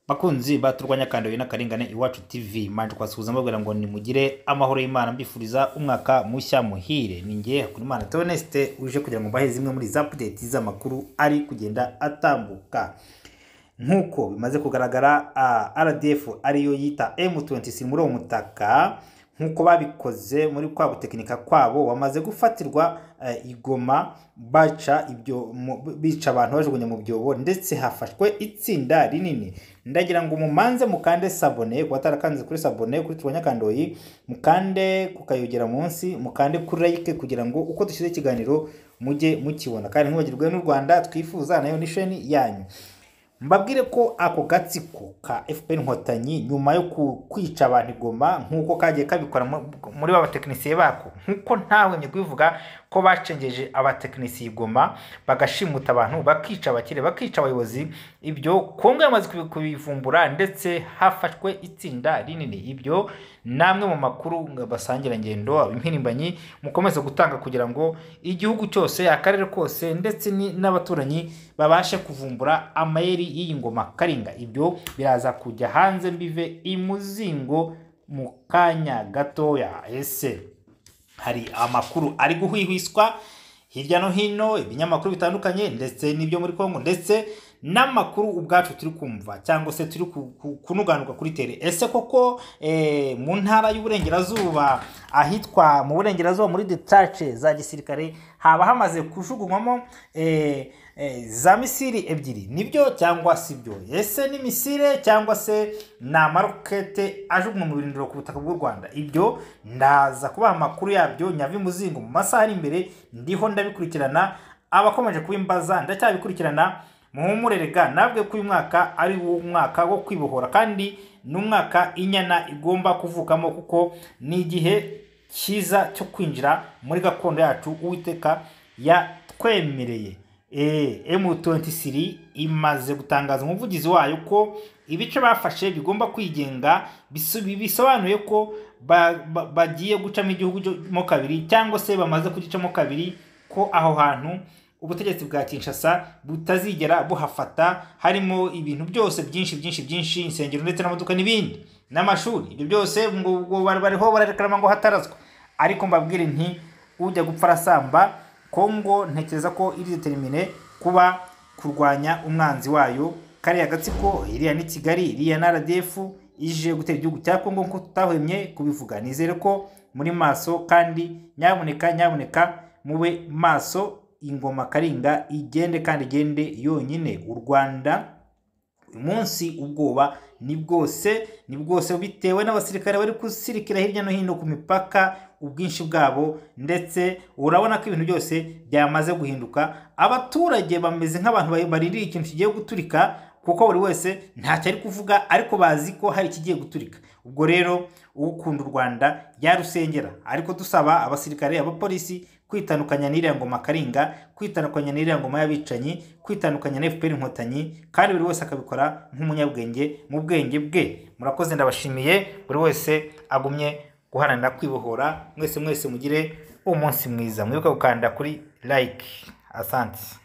bakunzi ba turwanya kandagira n'akarengane iwacu tv manje kwasuhuza mbabwira ngo nimugire amahoro y'imana mbifuriza umwaka mushya muhire ni ngewe hakurimana theoneste uje kugira ngo mbahe zimwe muri za pudeti z'amakuru ari kugenda atambuka nk'uko bimaze kugaragara ah, rdf ariyo yita m26 muri uwo mutaka nk'uko babikoze muri kwa gutekinika kwabo bamaze gufatirwa eh, igoma baca ibyo mu- bica abantu bajugunya mu byobo ndetse hafashwe itsinda rinini ndagira ngo mumanze mukande sabone kuba atarakanze kuri sabone kuri turwanya kandoyi mukande kukayogera munsi mukande kuri like kugira ngo uko dushyize ikiganiro mujye mukibona kandi ntibagirwe n'u rwanda twifuza nayo ni sheni yanyu mbabwire ko ako gatsiko ka fpr inkotanyi nyuma yo ku- kwica abantu igoma nk'uko kagiye kabikora mu- muri babatekinisiye bako nk'uko ntahwemye kubivuga ko bacengeje abatekinisiye igoma bagashimuta abantu bakica abakire bakica abayobozi ibyo kongo yamaze kubi- kubivumbura ndetse hafashwe itsinda rinini ibyo ni amwe mu makuru basangira ngendo abimpirimbanyi mukomeze gutanga kugira ngo igihugu cyose akarere kose ndetse ni- n'abaturanyi babashe kuvumbura amayeri y'iyi ngoma karinga ibyo biraza kujya hanze mbive imuzingo mu kanya gatoya ese hari amakuru ari guhwihwiswa hirya no hino ibinyamakuru bitandukanye ndetse n'ibyo muri kongo ndetse n'amakuru ubwacu turi kumva cyangwa se turi ku- ku- kunuganuka kuri tere ese koko eh, mu ntara y'uburengerazuba ahitwa mu burengerazuba muri detache za gisirikare haba hamaze kujugunywamo eh, eh, za misiri ebyiri nibyo cyangwa si byo ese ni misire cyangwa se ni amarokete ajugunywa mu birindiro ku butaka bw'u rwanda ibyo ndaza kubaha amakuru yabyo nyabimuzingo mu masaha ari imbere ndiho ndabikurikirana abakomeje kubimbaza ndacyabikurikirana muhumurerega nabwe ko uyu mwaka ari wo mwaka wo kwibohora kandi ni umwaka inyana igomba kuvukamo kuko ni igihe cyiza cyo kwinjira muri gakondo yacu uwiteka yatwemereye Eh, M23 imaze gutangaza umuvugizi wayo ko ibice bafashe bigomba kwigenga bisu- bisobanuye ko ba- ba- bagiye gucamo igihugu cyo- mo kabiri cyangwa se bamaze kugicamo kabiri ko aho hantu ubutegetsi bwa kinshasa butazigera buhafata harimo ibintu byose byinshi byinshi byinshi insengero ndetse n'amaduka n'ibindi n'amashuri ibyo byose ngo ngo bari- bariho bararekarama ngo hatarazwa ariko mbabwire nti ujya gupfa arasamba kongo ntekereza ko iri determine kuba kurwanya umwanzi wayo kariya gatsiko iriya ni kigali iriya na rdf ije gutera igihugu cya kongo nk'uko tutahwemye kubivuga nizere ko muri maso kandi nyaboneka nyaboneka mube maso ingoma karinga igende kandi igende yonyine u rwanda uyu munsi ubwoba ni bwose ni bwose bitewe n'abasirikare bari gusirikira hirya no hino ku mipaka ubwinshi bwabo ndetse urabona ko ibintu byose byamaze guhinduka abaturage bameze nk'abantu bari- barindiriye ikintu kigiye guturika kuko buri wese ntacyo ari kuvuga ariko bazi ko hari ikigiye guturika ubwo rero ukunda u rwanda yarusengera ariko dusaba abasirikare abapolisi kwitandukanya n'iriya ngoma karinga kwitandukanya n'iriya ngoma y'abicanyi kwitandukanya na fpr inkotanyi kandi buri wese akabikora nk'umunyabwenge mu bwenge bwe murakoze ndabashimiye buri wese agumye guharanira kwibohora mwese mwese mugire umunsi mwiza mwibuke gukanda kuri like asante